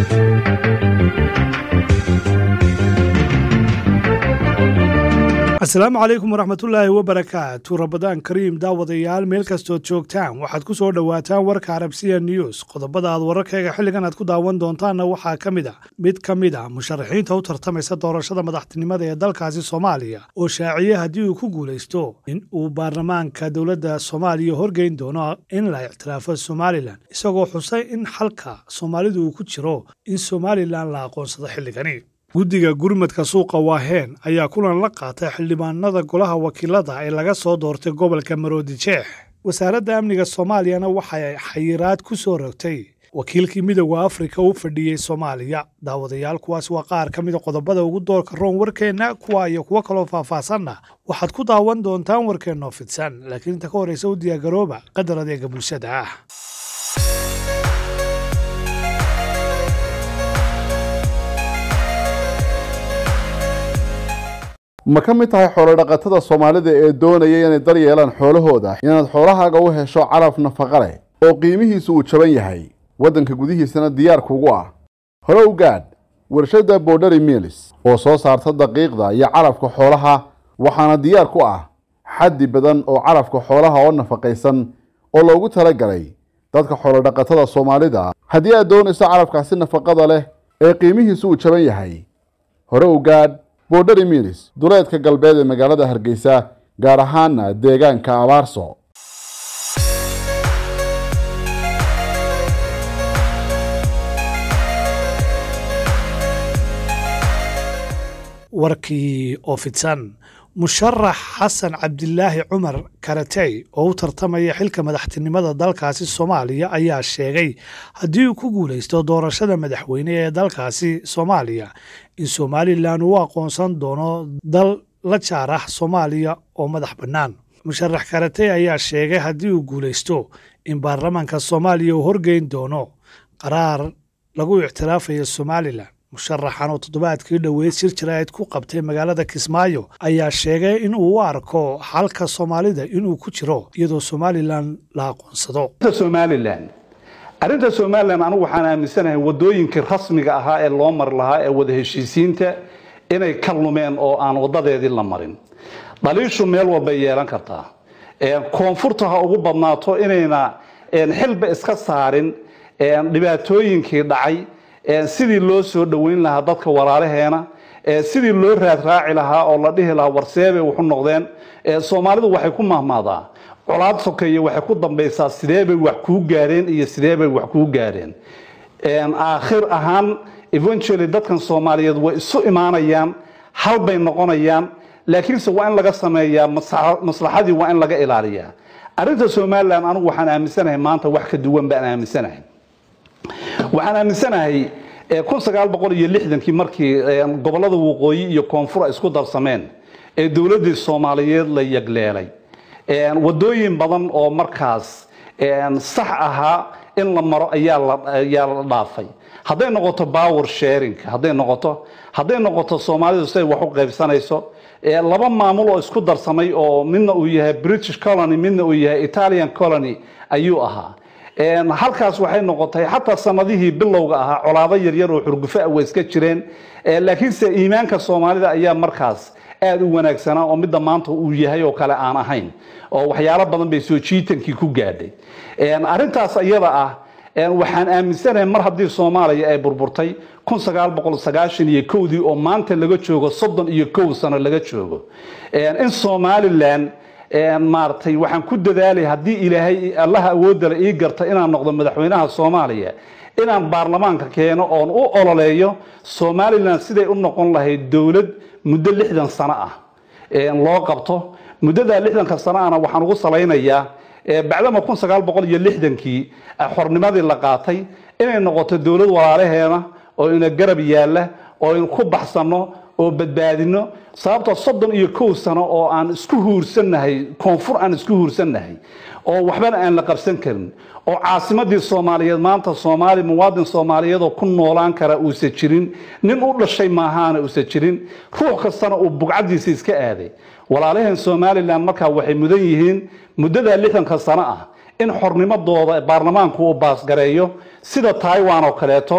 asalaamu calaykum waraxmatullaahi wabarakaatu rabadaan kariim daawadayaal meel kastood joogtaan waxaad ku soo dhowaataan warka arabsiya news qodobada aad wararkayga xilligan aad ku daawan doontaanna waxaa ka mid a mid ka mid a musharaxiinta u tartamaysa doorashada madaxtinimada ee dalkaasi soomaaliya oo shaaciye haddii uu ku guulaysto in uu baarlamaanka dowladda soomaaliya horgeyn doono in la ictiraafo somalilan isagoo xusay in xalka soomaalidu uu ku jiro in somalilan la aqoonsado xilligani guddiga gurmadka suuqa waaheen ayaa kulan la qaatay xildhibaanada golaha wakiilada ee laga soo doortay gobolka maroodi jeex wasaaradda amniga soomaaliyana waxay xayiraad ku soo rogtay wakiilkii midooda afrika u fadhiyey soomaaliya daawadayaal kuwaas waa qaar ka mida qodobada ugu doorka roon warkeenna kuwa iyo kuwo kaloo faahfaahsanna waxaad ku daawan doontaan warkeennoo fidsan laakiin inta ka horraysa u diyaargarooba qadar adeega bulshada ah ma ka mid tahay xoolodhaqatada soomaalida ee doonaya inay dar yeelaan xoolahooda inaad xoolahaaga u hesho calaf nafaqa leh oo qiimihiisu uu jaban yahay waddanka gudihiisana diyaar kugu ah hore u gaadh warshadda borderi milis oo soo saarta daqiiqda iyo calafka xoolaha waxaana diyaar ku ah xaddi badan oo calafka xoolaha oo nafaqaysan oo loogu talagalay dadka xoolodhaqatada soomaalida haddii aad doonayso calafkaasi nafaqada leh ee qiimihiisu uu jaban yahay hore u gaadh borderi milis duleedka galbeed ee magaalada hargeysa gaar ahaana deegaanka abaarso warkii oo fidsan musharax xasan cabdilaahi cumar karatey oo u tartamaya xilka madaxtinimada dalkaasi soomaaliya ayaa sheegay haddii uu ku guulaysto doorashada madaxweyne ee dalkaasi soomaaliya in somalilan uu aqoonsan doono dal la jaar ah soomaaliya oo madax bannaan musharax karatey ayaa sheegay haddii uu guulaysto in baarlamaanka soomaaliya uu horgeyn doono qaraar lagu ictiraafayo somalilan musharaxan oo toddobaadkii dhoweyd shir jaraa'id ku qabtay magaalada kismaayo ayaa sheegay in uu u arko xalka soomaalida inuu ku jiro iyadoo somalilan la aqoonsado somalilan arrinta somalilan anigu waxaan aaminsanahay wadooyinkii rasmiga ahaa ee loo mari lahaa ee wada heshiisiinta inay ka lumeen oo aan wadadeedii la marin dhaliishu meel walbay yeelan kartaa koonfurta ha ugu badnaato inayna xilba iska saarin dhibaatooyinkii dhacay sidii loo soo dhoweyn lahaa dadka walaalaheena sidii loo raadraaci lahaa oo la dhihi lahaa warseebay waxu noqdeen soomaalidu waxay ku mahmaadaa colaad sokeeye waxay ku dambaysaa sideebay wax kuu gaareen iyo sideebay wax kuu gaareen aakhir ahaan eventually dadkan soomaaliyeed way isu imaanayaan halbay noqonayaan laakiinse waa in laga sameeyaa maslaxadii waa in laga ilaaliyaa arrinta somalilan anigu waxaan aaminsanahay maanta wax ka duwan baan aaminsanahay waxaan aaminsanahay kii markii gobolada waqooyi iyo koonfur ay isku darsameen ee dowladdii soomaaliyeed la yagleelay wadooyin badan oo markaas sax ahaa in la maro ayaa la dhaafay hadday noqoto power sharing hadday noqoto hadday noqoto soomaalidu siday wax u qaybsanayso laba maamul oo isku darsamay oo midna uu yahay british colony midna uu yahay italian colony ayuu ahaa halkaas waxay noqotay xataa sanadihii bilowga ahaa colaado yaryar oo xurgufa way iska jireen laakiinse iimaanka soomaalida ayaa markaas aada u wanaagsanaa oo midda maanta uu yahay oo kale aan ahayn oo waxyaalo badan bay soo jiitankii ku gaadhay arrintaas iyada ah waxaan aaminsanahay mar haddii soomaaliya ay burburtay iyo kowdii oo maanta laga joogo soddon iyo kow sano laga joogo in somalilan maaragtay waxaan ku dadaalay haddii ilaahay allaha awoodala ii garta inaan noqdo madaxweynaha soomaaliya inaan baarlamaanka keeno oon u ololeeyo somalilan siday u noqon lahayd dowlad muddo lixdan sano ah loo qabto muddadaa lixdanka sano ahna waxaan ugu salaynayaa bacdama kii xornimadii la qaatay inay noqoto dowlad walaalaheena oo ina garab yaalla oo in ku baxsanno oo badbaadino sababtoo soddon iyo kow sano oo aan isku huursannahay koonfur aan isku huursannahay oo waxbana aan la qabsan karin oo caasimadii soomaaliyeed maanta soomaali muwaadin soomaaliyeed oo ku noolaan kara uusa jirin nin u dhashay maahaana uusa jirin ruux kastana uu bugcadiisa iska aaday walaalaheen somalilan markaa waxay mudan yihiin muddadaa lixdanka sano ah in xornimadooda baarlamaanku uu baasgareeyo sida taiwan oo kaleeto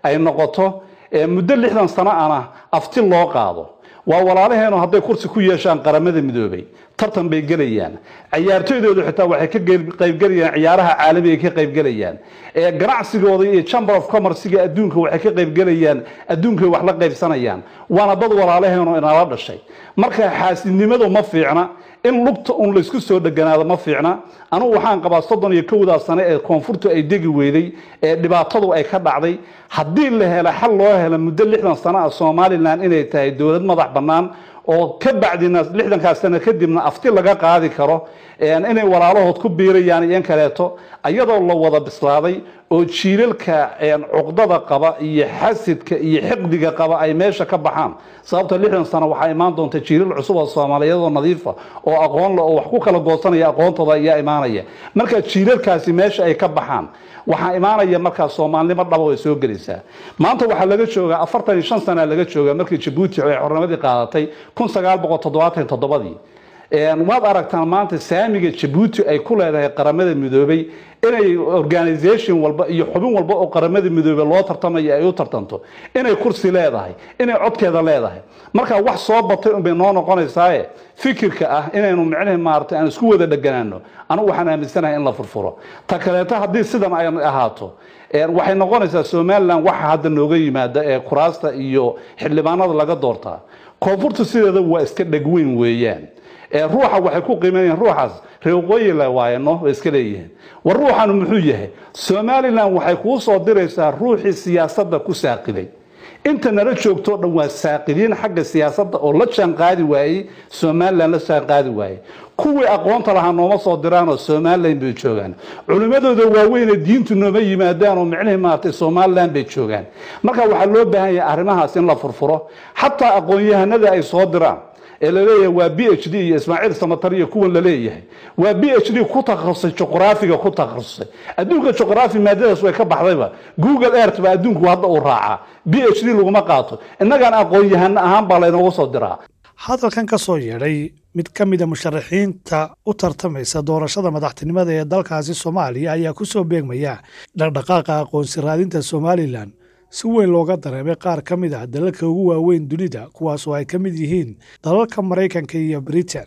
ay noqoto muddo lixdan sano ana afti loo qaado waa walaalaheenu hadday kursi ku yeeshaan qaramada midoobay tartan bay gelayaan ciyaartoydoodu xitaa waxay ka qaybgelayaan ciyaaraha caalamiga ka qaybgelayaan ganacsigooda iyo chamber of commercega adduunka waxay ka qaybgelayaan adduunkay wax la qaybsanayaan waana dad walaalaheenu inala dhashay marka xaasidnimadu ma fiicna in lugta un laysku soo dheganaado ma fiicna anugu waxaan qabaa soddon iyo kowdaa sane ee koonfurtu ay degi weyday ee dhibaatadu ay ka dhacday haddii la helo xal loo helo muddo lixdan sano ah somalilan inay tahay dowlad madax bannaan oo ka bacdina lixdankaas sano kadibna afti laga qaadi karo inay walaalahood ku biirayaan iyo in kaleeto ayadoo la wada bislaaday oo jiilalka cuqdada qaba iyo xasidka iyo xiqdiga qaba ay meesha ka baxaan sababta lixdan sano waxaa imaan doonta jiilal cusub oo soomaaliyeed oo nadiifa oo aqoon le oo wax ku kala goosanaya aqoontooda ayaa imaanaya marka jiilalkaasi meesha ay ka baxaan waxaa imaanaya markaa soomaalnimo dhaba way soo gelaysaa maanta waxaa laga joogaa afartan iyo shan sana laga joogaa markii jabuuti ay xornimadii qaadatay kun sagaal boqol toddobaatan toddobadii waad aragtaan maanta saamiga jabuuti ay ku leedahay qaramada midoobay inay organisation walba iyo xubin walba oo qaramada midoobey loo tartamayo ay u tartanto inay kursi leedahay inay codkeeda leedahay marka wax soo batay unbay noo noqonaysaaye fikirka ah inaynu micnihi maaragtay aan isku wada dheganaano anigu waxaan aaminsanahay in la furfuro ta kaleeto haddii sidan ay ahaato waxay noqonaysaa somalilan waxa hadda nooga yimaada ee kuraasta iyo xildhibaanada laga doortaa koonfurtu sideeda waa iska dhegweyn weeyaan ruuxa waxay ku qiimeeyeen ruuxaas reeqooyi le waayeno way iska leeyihiin war ruuxanu muxuu yahay somalilan waxay kuu soo diraysaa ruuxii siyaasadda ku saaqilay inta nala joogtoo dhan waa saaqiliin xagga siyaasadda oo la jaanqaadi waayey somalilan la jaanqaadi waayey kuwii aqoonta lahaa nooma soo diraanoo somalilan bay joogaan culimmadooda waaweyne diintu nooma yimaadaan oo micnihii maaragtay somalilan bay joogaan marka waxaa loo baahan yahay arrimahaas in la furfuro xataa aqoon-yahanada ay soo diraan ee laleeyahay waa b h d iyo ismaaciil samatar iyo kuwan laleeyahay waa b h d ku takhasusay juqraafiga ku takhasusay adduunka juqraafi maadadaas way ka baxdayba google earth baa adduunku hadda uu raacaa b h d laguma qaato innagaan aqoon-yahano ahaan baa laynoogu soo diraa hadalkan ka soo yeedhay mid ka mida musharaxiinta u tartamaysa doorashada madaxtinimada ee dalkaasi soomaaliya ayaa ku soo beegmaya dhaqdhaqaaqa aqoonsi raadinta somalilan si weyn looga dareemay qaar ka mid ah dalalka ugu waaweyn dunida kuwaas oo ay ka mid yihiin dalalka maraykanka iyo britain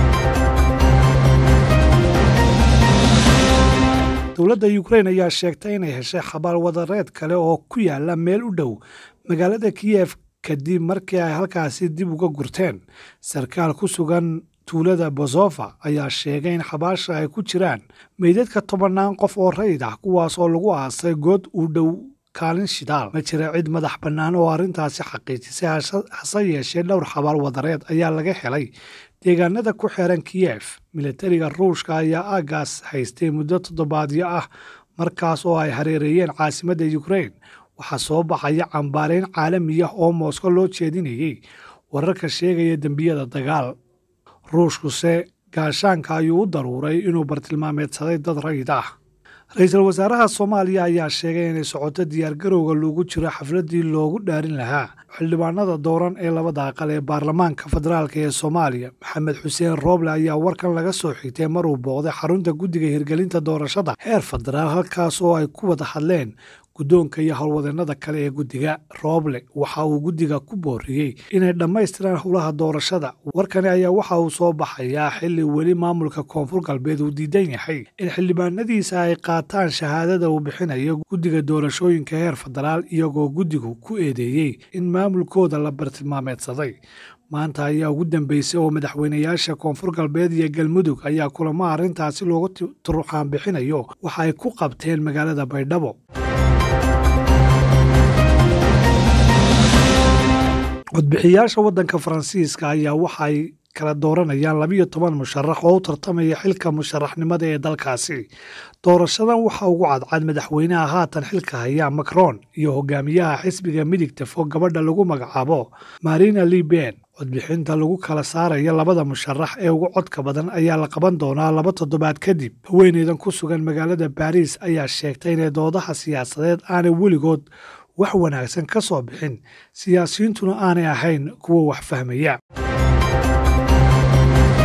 dowladda ukrain ayaa sheegtay inay heshay xabaal wadareed kale oo ku yaala meel u dhow magaalada kiyef kadib markii ay halkaasi dib uga gurteen sarkaal ku sugan tuulada bozofa ayaa sheegay in xabaasha ay ku jiraan meydadka tobannaan qof oo rayid ah kuwaas oo lagu aasay good u dhow kaalin shidaal ma jira cid madax bannaan oo arrintaasi xaqiijisay hase yeeshee dhowr xabaal wadareed ayaa laga helay deegaanada ku xeeran kiyef militariga ruushka ayaa aaggaas haystay muddo toddobaadyo ah markaas oo ay hareereeyeen caasimadda ukrain waxaa soo baxaya cambaarayn caalami ah oo moosko loo jeedinayey wararka sheegaya dembiyada dagaal ruushkuse gaashaanka ayuu u daruuray inuu bartilmaameedsaday dad rayid ah ra-iisul wasaaraha soomaaliya ayaa sheegay inay socoto diyaargarowga loogu jiro xafladdii loogu dhaarin lahaa xildhibaanada dooran ee labada aqal ee baarlamaanka federaalk ee soomaaliya maxamed xuseen rooble ayaa warkan laga soo xigtay mar uu booqday xarunta guddiga hirgelinta doorashada heer federaal halkaas oo ay ku wada hadleen guddoonka iyo howlwadeennada kale ee guddiga rooble waxa uu guddiga ku booriyey inay dhammaystiraan howlaha doorashada warkani ayaa waxa uu soo baxayaa xilli weli maamulka koonfur galbeed uu diidan yahay in xildhibaanadiisa ay qaataan shahaadada uu bixinayo guddiga doorashooyinka heer federaal iyagoo guddigu ku eedeeyey in maamulkooda la bartilmaameedsaday maanta ayaa ugu dambeysay oo madaxweynayaasha koonfur galbeed iyo galmudug ayaa kulamo arrintaasi loogu turuxaan bixinayo waxa ay ku qabteen magaalada baydhabo codbixiyaasha waddanka faransiiska ayaa waxay kala dooranayaan labiyo toban musharax oo u tartamaya xilka musharaxnimada ee dalkaasi doorashadan waxaa ugu cadcad madaxweynaha haatan xilka haya macron iyo hogaamiyaha xisbiga midigta fog gabadha lagu magacaabo marina liben codbixinta lagu kala saaraya labada musharax ee ugu codka badan ayaa la qaban doonaa laba toddobaad kadib haweeneydan ku sugan magaalada baariis ayaa sheegtay inay doodaha siyaasadeed aanay weligood wax wanaagsan ka soo bixin siyaasiyiintuna aanay ahayn kuwa wax fahmaya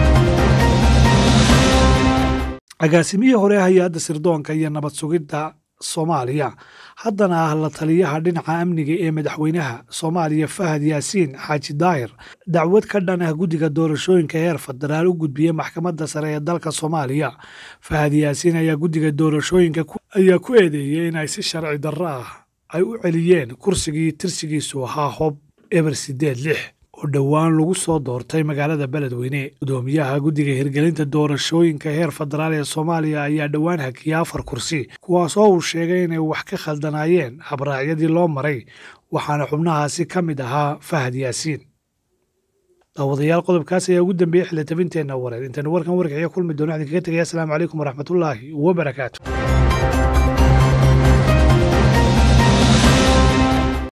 agaasimihii hore hay-adda sirdoonka iyo nabad sugidda soomaaliya haddana ah la taliyaha dhinaca amniga ee madaxweynaha soomaaliya fahad yaasiin xaaji daahir dacwad ka dhan ah guddiga doorashooyinka heer federaal u gudbiyey maxkamadda sare ee dalka soomaaliya fahad yaasiin ayaa guddiga doorashooyinka ayaa ku eedeeyey in ay si sharci darro ah ay u celiyeen kursigii tirsigiisu ahaa hob eber sideed lix oo dhowaan lagu soo doortay magaalada beledweyne gudoomiyaha guddiga hirgelinta doorashooyinka heer federaal ee soomaaliya ayaa dhowaan hakiyay afar kursi kuwaasoo uu sheegay inay wax ka khaldanaayeen habraacyadii loo maray waxaana xubnahaasi ka mid ahaa fahad yaasiin daawadayaal qodobkaas ayaa ugu dambeeyey xildhitabinteenna wareer intaynu warkan warkaxiyo kulmi doono idinkaga tegaya asalaamu calaykum waraxmatullaahi wabarakaatu